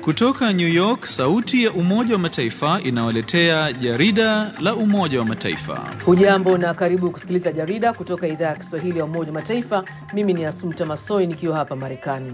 Kutoka New York, sauti ya Umoja wa Mataifa inawaletea jarida la Umoja wa Mataifa. Hujambo na karibu kusikiliza jarida kutoka idhaa ya Kiswahili ya Umoja wa Mataifa. Mimi ni Asumta Masoi nikiwa hapa Marekani.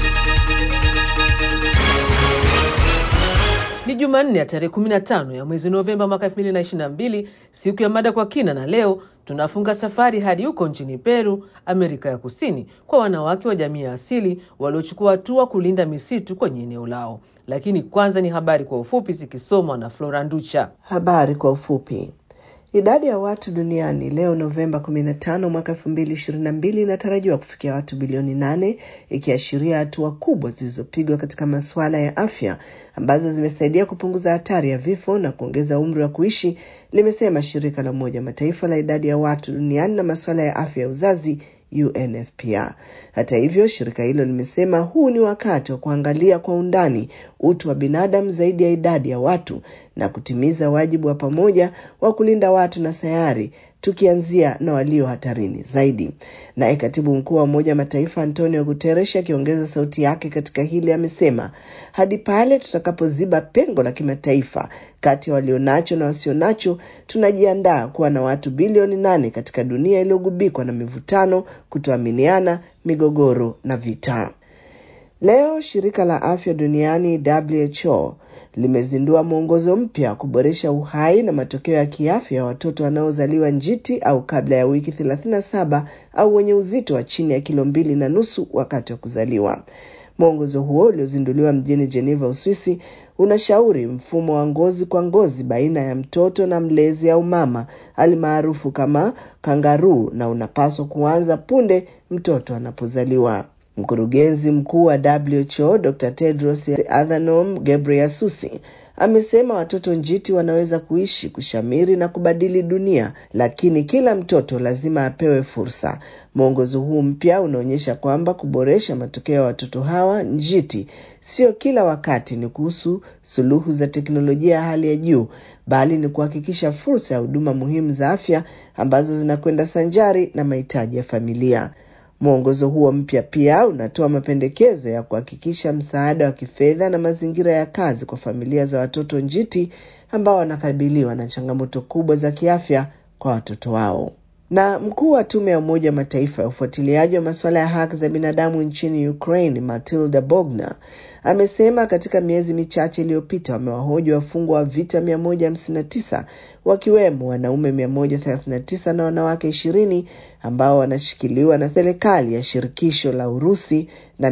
Ni Jumanne ya tarehe 15 ya mwezi Novemba mwaka 2022, siku ya mada kwa kina, na leo tunafunga safari hadi huko nchini Peru, Amerika ya Kusini, kwa wanawake wa jamii ya asili waliochukua hatua kulinda misitu kwenye eneo lao. Lakini kwanza ni habari kwa ufupi zikisomwa na Flora Nducha. Habari kwa ufupi. Idadi ya watu duniani leo Novemba 15 mwaka 2022 inatarajiwa kufikia watu bilioni nane ikiashiria hatua kubwa zilizopigwa katika masuala ya afya ambazo zimesaidia kupunguza hatari ya vifo na kuongeza umri wa kuishi, limesema shirika la Umoja Mataifa la idadi ya watu duniani na masuala ya afya ya uzazi UNFPA. Hata hivyo, shirika hilo limesema huu ni wakati wa kuangalia kwa undani utu wa binadamu zaidi ya idadi ya watu na kutimiza wajibu wa pamoja wa kulinda watu na sayari tukianzia na walio hatarini zaidi. Naye katibu mkuu wa Umoja wa Mataifa Antonio Guterres akiongeza sauti yake katika hili amesema, hadi pale tutakapoziba pengo la kimataifa kati ya walionacho na wasionacho, tunajiandaa kuwa na watu bilioni nane katika dunia iliyogubikwa na mivutano, kutoaminiana, migogoro na vita. Leo shirika la afya duniani WHO limezindua mwongozo mpya wa kuboresha uhai na matokeo ya kiafya ya watoto wanaozaliwa njiti au kabla ya wiki 37 au wenye uzito wa chini ya kilo mbili na nusu wakati wa kuzaliwa. Mwongozo huo uliozinduliwa mjini Geneva, Uswisi, unashauri mfumo wa ngozi kwa ngozi baina ya mtoto na mlezi au mama alimaarufu kama kangaroo, na unapaswa kuanza punde mtoto anapozaliwa. Mkurugenzi mkuu wa WHO Dr. Tedros Adhanom Ghebreyesus amesema watoto njiti wanaweza kuishi, kushamiri na kubadili dunia, lakini kila mtoto lazima apewe fursa. Mwongozo huu mpya unaonyesha kwamba kuboresha matokeo ya watoto hawa njiti sio kila wakati ni kuhusu suluhu za teknolojia ya hali ya juu, bali ni kuhakikisha fursa ya huduma muhimu za afya ambazo zinakwenda sanjari na mahitaji ya familia. Mwongozo huo mpya pia unatoa mapendekezo ya kuhakikisha msaada wa kifedha na mazingira ya kazi kwa familia za watoto njiti ambao wanakabiliwa na changamoto kubwa za kiafya kwa watoto wao. Na mkuu wa tume ya Umoja wa Mataifa ya ufuatiliaji wa masuala ya haki za binadamu nchini Ukraine, Matilda Bogner amesema katika miezi michache iliyopita wamewahoji wafungwa wa vita 159 wakiwemo wanaume 139 na wanawake 20 ambao wanashikiliwa na serikali ya shirikisho la Urusi na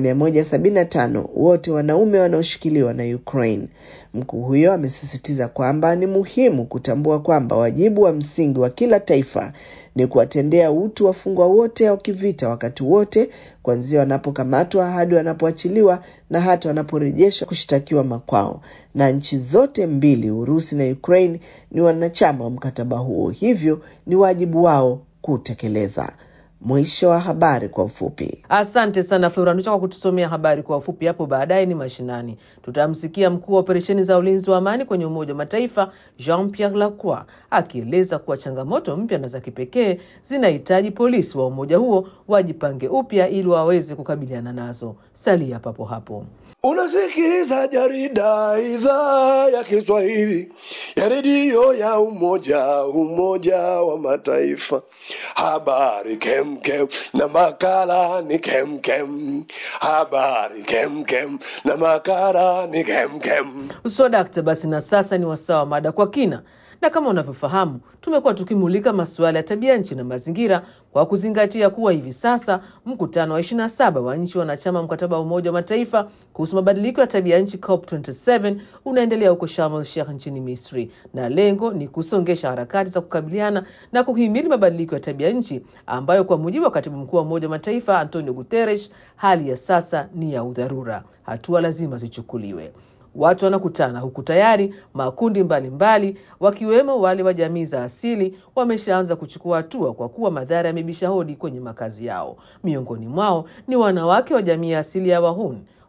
175 wote wanaume wanaoshikiliwa na Ukraine. Mkuu huyo amesisitiza kwamba ni muhimu kutambua kwamba wajibu wa msingi wa kila taifa ni kuwatendea utu wafungwa wote wa kivita wakati wote, kuanzia wanapokamatwa hadi wanapoachiliwa na hata wanaporejeshwa kushtakiwa makwao. Na nchi zote mbili, Urusi na Ukraine, ni wanachama wa mkataba huo, hivyo ni wajibu wao kutekeleza. Mwisho wa habari kwa ufupi. Asante sana Flora Nducha kwa kutusomea habari kwa ufupi. Hapo baadaye ni mashinani, tutamsikia mkuu wa operesheni za ulinzi wa amani kwenye Umoja wa Mataifa Jean Pierre Lacroix akieleza kuwa changamoto mpya na za kipekee zinahitaji polisi wa umoja huo wajipange upya ili waweze kukabiliana nazo. Salia papo hapo. Unasikiliza jarida idhaa ya Kiswahili ya redio ya Umoja Umoja wa Mataifa. Habari kemkem na makala ni kemkem. Habari kemkem na makala ni kemkem. Swadakta, basi na sasa ni wasaa wa mada kwa kina na kama unavyofahamu tumekuwa tukimulika masuala ya tabia nchi na mazingira kwa kuzingatia kuwa hivi sasa mkutano wa 27 wa nchi wanachama mkataba wa Umoja wa Mataifa kuhusu mabadiliko ya tabia nchi COP27 unaendelea huko Sharm el Sheikh nchini Misri, na lengo ni kusongesha harakati za kukabiliana na kuhimili mabadiliko ya tabia nchi ambayo kwa mujibu wa katibu mkuu wa Umoja wa Mataifa Antonio Guterres, hali ya sasa ni ya udharura, hatua lazima zichukuliwe. Watu wanakutana huku tayari makundi mbalimbali mbali, wakiwemo wale wa jamii za asili wameshaanza kuchukua hatua kwa kuwa madhara yamebisha hodi kwenye makazi yao. Miongoni mwao ni wanawake wa jamii ya asili ya Wahun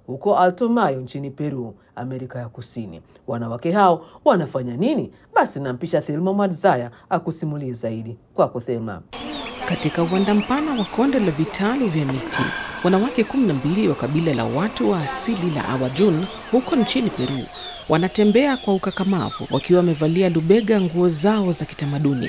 huko Alto Mayo nchini Peru, Amerika ya Kusini. Wanawake hao wanafanya nini? Basi nampisha Thelma Mwadzaya akusimulie zaidi. Kwako Thelma. Katika uwanda mpana wa konde la vitalu vya miti, wanawake 12 wa kabila la watu wa asili la Awajun huko nchini Peru wanatembea kwa ukakamavu wakiwa wamevalia lubega nguo zao za kitamaduni.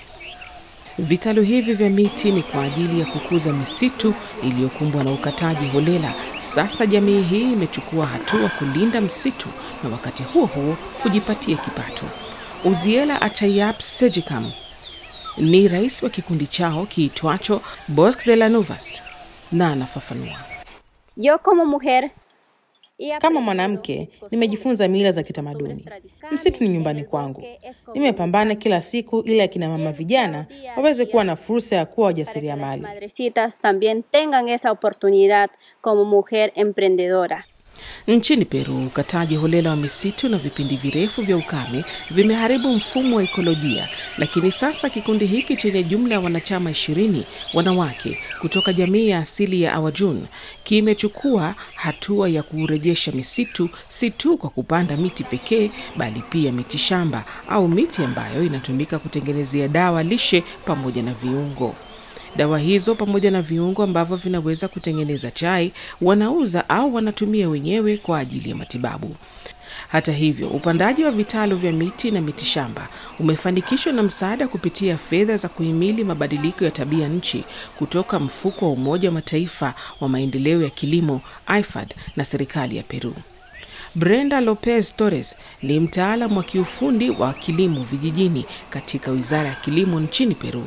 Vitalu hivi vya miti ni kwa ajili ya kukuza misitu iliyokumbwa na ukataji holela. Sasa jamii hii imechukua hatua kulinda msitu na wakati huo huo kujipatia kipato. Uziela Achayap Sejikam ni rais wa kikundi chao kiitwacho Bosque de la Nuvas na anafafanua. Yo como mujer Kama mwanamke nimejifunza mila za kitamaduni. Msitu ni nyumbani kwangu. Nimepambana kila siku ili akina mama vijana waweze kuwa na fursa ya kuwa wajasiriamali. madrecitas también tengan esa oportunidad como mujer emprendedora. Nchini Peru, ukataji holela wa misitu na vipindi virefu vya ukame vimeharibu mfumo wa ekolojia, lakini sasa kikundi hiki chenye jumla ya wanachama ishirini wanawake kutoka jamii ya asili ya Awajun kimechukua hatua ya kurejesha misitu, si tu kwa kupanda miti pekee, bali pia miti shamba au miti ambayo inatumika kutengenezea dawa lishe pamoja na viungo. Dawa hizo pamoja na viungo ambavyo vinaweza kutengeneza chai wanauza au wanatumia wenyewe kwa ajili ya matibabu. Hata hivyo, upandaji wa vitalu vya miti na miti shamba umefanikishwa na msaada kupitia fedha za kuhimili mabadiliko ya tabia nchi kutoka mfuko wa Umoja wa Mataifa wa maendeleo ya kilimo IFAD na serikali ya Peru. Brenda Lopez Torres ni mtaalamu wa kiufundi wa kilimo vijijini katika Wizara ya Kilimo nchini Peru.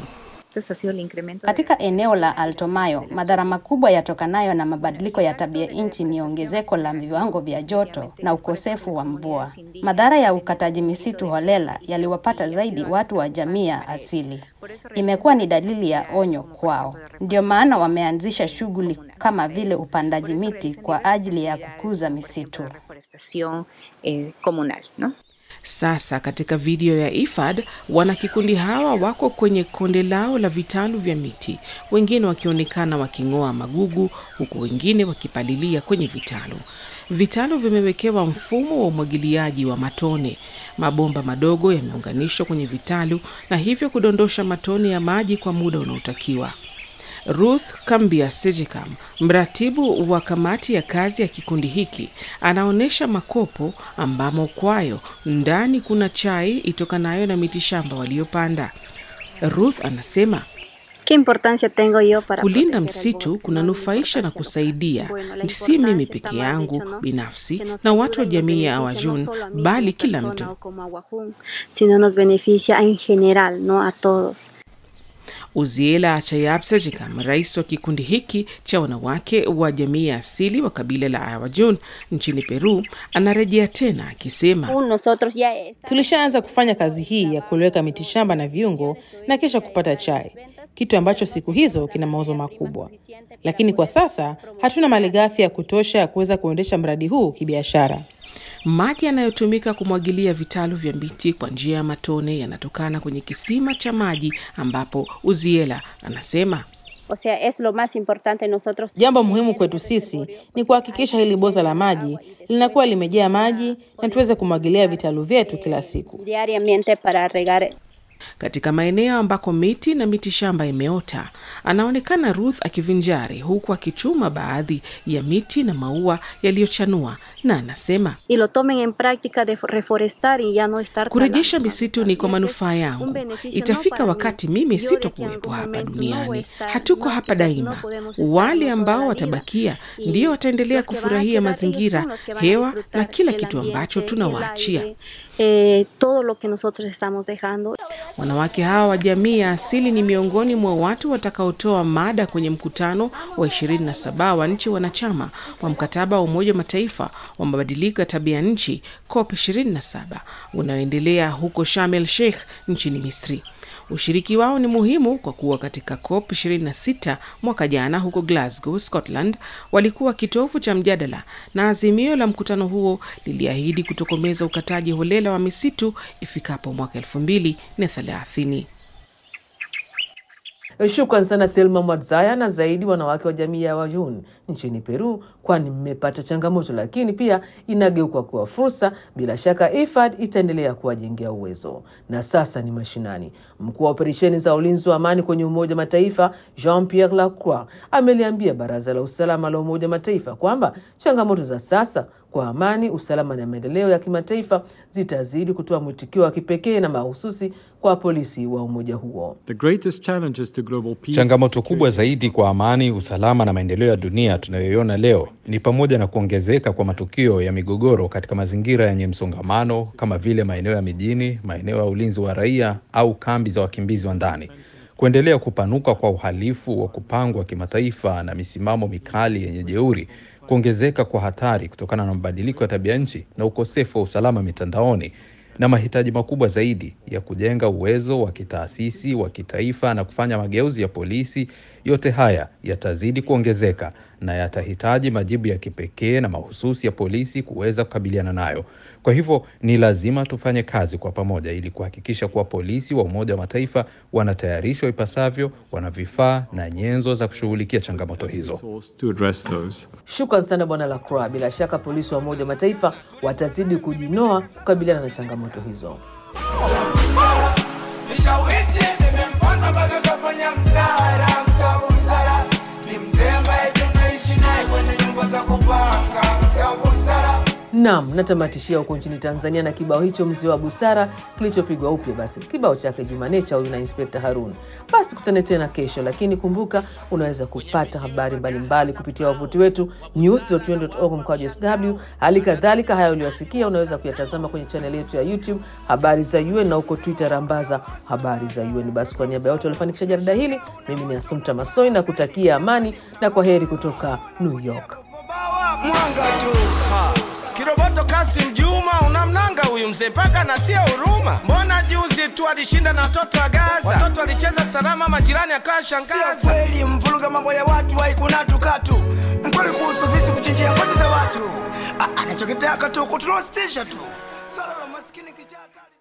Katika eneo la Alto Mayo, madhara makubwa yatokanayo na mabadiliko ya tabia nchi ni ongezeko la viwango vya joto na ukosefu wa mvua. Madhara ya ukataji misitu holela yaliwapata zaidi watu wa jamii ya asili. Imekuwa ni dalili ya onyo kwao. Ndio maana wameanzisha shughuli kama vile upandaji miti kwa ajili ya kukuza misitu. Sasa katika video ya IFAD wanakikundi hawa wako kwenye konde lao la vitalu vya miti, wengine wakionekana waking'oa magugu, huku wengine wakipalilia kwenye vitalu. Vitalu vimewekewa mfumo wa umwagiliaji wa matone. Mabomba madogo yameunganishwa kwenye vitalu na hivyo kudondosha matone ya maji kwa muda unaotakiwa. Ruth Kambia Sejikam, mratibu wa kamati ya kazi ya kikundi hiki, anaonyesha makopo ambamo kwayo ndani kuna chai itokanayo na mitishamba waliopanda. Ruth anasema ¿Qué importancia tengo yo para kulinda proteger el msitu bosque? kunanufaisha na kusaidia si mimi peke yangu binafsi na watu wa jamii ya Awajun, bali kila mtu. sino nos beneficia en general, no a todos. Uziela Achayab Sejikam, rais wa kikundi hiki cha wanawake wa jamii ya asili wa kabila la Awajun nchini Peru, anarejea tena akisema Aún Nosotros ya Tulishaanza kufanya kazi hii ya kuweka mitishamba na viungo na kisha kupata chai, kitu ambacho siku hizo kina mauzo makubwa, lakini kwa sasa hatuna malighafi ya kutosha ya kuweza kuendesha mradi huu kibiashara. maji yanayotumika kumwagilia vitalu vya miti kwa njia ya matone yanatokana kwenye kisima cha maji ambapo Uziela anasema o sea, es lo más importante nosotros Jambo muhimu kwetu sisi ni kuhakikisha hili boza la maji linakuwa limejaa maji na tuweze kumwagilia vitalu vyetu kila siku. diariamente para regar katika maeneo ambako miti na miti shamba imeota. Anaonekana Ruth akivinjari huku akichuma baadhi ya miti na maua yaliyochanua, na anasema y lo tomen en práctica de reforestar y ya no estar kurejesha talando. misitu ni kwa manufaa Un yangu. beneficio no Itafika para mí. wakati mimi Yo de que en sitokuwepo algún hapa momento no voy a duniani. estar, Hatuko no, hapa quizás daima. no podemos estar Wale toda ambao la vida. watabakia Y ndio wataendelea los que van a kufurahia quedar, ellos mazingira, son los que van a hewa na disfrutar kila del kitu ambacho ambiente, tunawaachia. el aire, eh, todo lo que nosotros estamos dejando. Wanawake hawa wa jamii ya asili ni miongoni mwa watu watakaotoa mada kwenye mkutano wa 27 wa nchi wanachama wa mkataba wa Umoja wa Mataifa wa mabadiliko ya tabia nchi COP 27 unaoendelea huko Sharm el Sheikh nchini Misri. Ushiriki wao ni muhimu kwa kuwa katika COP 26 mwaka jana huko Glasgow, Scotland, walikuwa kitovu cha mjadala na azimio la mkutano huo liliahidi kutokomeza ukataji holela wa misitu ifikapo mwaka 2030. Shukran sana Thelma Mwadzaya na zaidi wanawake wa jamii ya Wayun nchini Peru, kwani mmepata changamoto lakini pia inageuka kuwa fursa. Bila shaka IFAD itaendelea kuwajengea uwezo. Na sasa ni mashinani. Mkuu wa operesheni za ulinzi wa amani kwenye Umoja wa Mataifa Jean Pierre Lacroix ameliambia Baraza la Usalama la Umoja wa Mataifa kwamba changamoto za sasa kwa amani, usalama na maendeleo ya kimataifa zitazidi kutoa mwitikio wa kipekee na mahususi kwa polisi wa umoja huo. The greatest challenges to global peace, Changamoto kubwa zaidi kwa amani, usalama na maendeleo ya dunia tunayoiona leo ni pamoja na kuongezeka kwa matukio ya migogoro katika mazingira yenye msongamano kama vile maeneo ya mijini, maeneo ya ulinzi wa raia au kambi za wakimbizi wa ndani, kuendelea kupanuka kwa uhalifu wa kupangwa kimataifa na misimamo mikali yenye jeuri, kuongezeka kwa hatari kutokana na mabadiliko ya tabia nchi na ukosefu wa usalama mitandaoni na mahitaji makubwa zaidi ya kujenga uwezo wa kitaasisi wa kitaifa na kufanya mageuzi ya polisi. Yote haya yatazidi kuongezeka na yatahitaji majibu ya kipekee na mahususi ya polisi kuweza kukabiliana nayo. Kwa hivyo ni lazima tufanye kazi kwa pamoja ili kuhakikisha kuwa polisi wa Umoja wa Mataifa wanatayarishwa ipasavyo, wana vifaa na nyenzo za kushughulikia changamoto hizo. to address those. Shukran sana Bwana Lacroix. Bila shaka polisi wa Umoja wa Mataifa watazidi kujinoa kukabiliana na changamoto hizo. Vishawishi vimemponza mpaka kafanya msara, msabu msara ni mzee ambaye tunaishi naye kwenye nyumba za kupanga, msabu msara Naam, natamatishia huko nchini Tanzania na kibao hicho mzee wa busara kilichopigwa upya. Basi kibao chake Jumanecha huyu na Inspekta Harun. Basi kutane tena kesho, lakini kumbuka unaweza kupata habari mbalimbali kupitia wavuti wetu news.un.org mkwaju sw. Hali kadhalika haya uliyosikia unaweza kuyatazama kwenye chaneli yetu ya YouTube habari za UN na huko Twitter rambaza habari za UN. Basi kwa niaba ya wote waliofanikisha jarida hili, mimi ni Asumta Masoi na kutakia amani na kwa heri kutoka New York. mwanga tu Kiroboto Kasim Juma unamnanga huyu mzee mpaka natia huruma. Mbona juzi tu alishinda na watoto wa Gaza, watoto walicheza salama, majirani akawa shangaza. Sio kweli, mvuruga mambo ya watu haikuna tukatu. Mkweli kuhusu visi kuchinjia ngozi za watu, Ah, anachokitaka tu kuturostisha tu. Swala la maskini kichaka